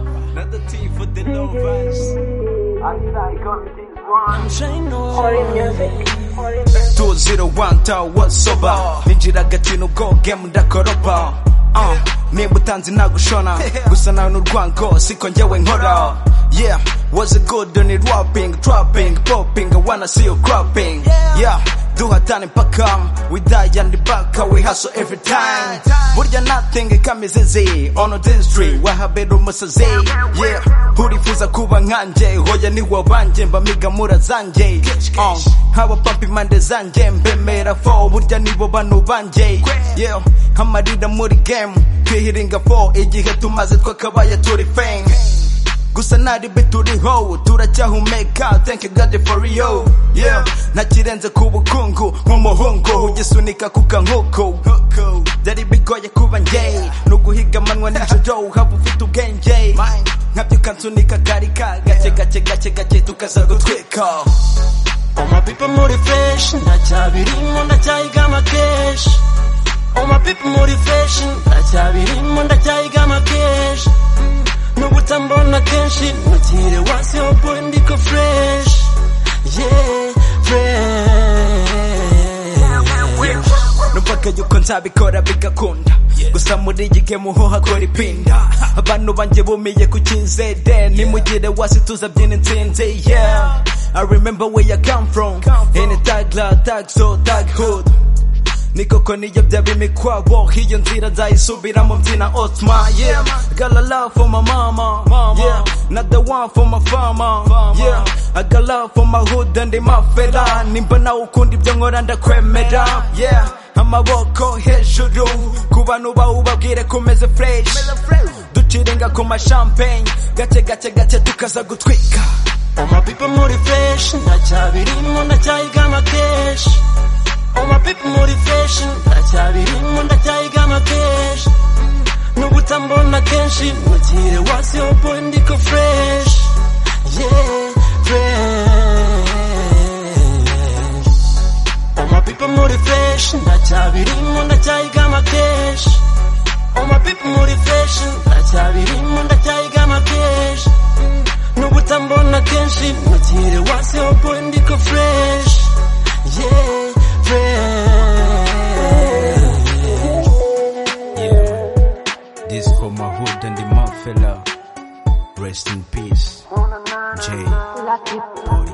reality for the lovers. I'm trying to two zero one tower what's over ninjira agatino go game ndakoropa uh, nimba utanze nagushona gusa nawe n'urwango siko njyewe nkora yeah was it good on it rapping trapping popping i wanna see you cropping yeah duhatane mpaka we die and back we hustle every time burya nothing kamizizi on a district wahabera umusazi yeah urifuza kuba nkanjye hoya ni wabanjye mba migamura zanjye uh, nk'abapampa impande zanjye mbemera fo burya nibo bantu banjye yeah amarira muri game twihiringa fo igihe tumaze twakabaye turi feng gusa naribe turiho turacyahumeka thank you god for you yeah ntakirenze ku bukungu nk'umuhungu ugisunika ku kankuku byari bigoye kuba njye nuguhiga amanywa nijoro haba ufite ubwenge nkabyo ukansunika karika gake gake gake gake tukaza gutwika Oma people muri fresh ndacyabirimo ndacyayigama kenshi Oma people muri fresh ndacyabirimo ndacyayigama kenshi Nubwo utambona kenshi mugire wasi ho boy ndiko fresh Yeah fresh numvaga yuko nzabikora bigakunda gusa muri iyi gemu ho hakora ipinda abantu banjye bumiye ku kinzede nimugire wasi tuzabyina intsinzi yeah I remember where you come from in a tag la tag so tag hood ni koko niyo byaba imikwabo iyo nzira nzayisubiramo mbyina otma yeah got a love for my mama yeah not the one for my farmer yeah I got love for my hood and my fella nimba nawe ukunda ibyo nkora ndakwemera yeah amaboko hejuru ku bantu bawubabwire kumeze fresh duciringa ku mashampanye gake gake gake tukaza gutwika Oma people muri fresh ndacyabirimo ndacyayigama kenshi Oma people muri fresh ndacyabirimo ndacyayigama kenshi Nubwo utambona kenshi mugire wasi ho boy ndiko fresh Yeah fresh Oma people muri fresh ndacyabirimo ndacyayigama kenshi Oma people muri fresh ndacyabirimo ndacyayigama kenshi nubwo utambona kenshi mugire wasi ho boy ndiko fresh yeah fresh This for my hood and my fella. Rest in peace. J. Lucky boy.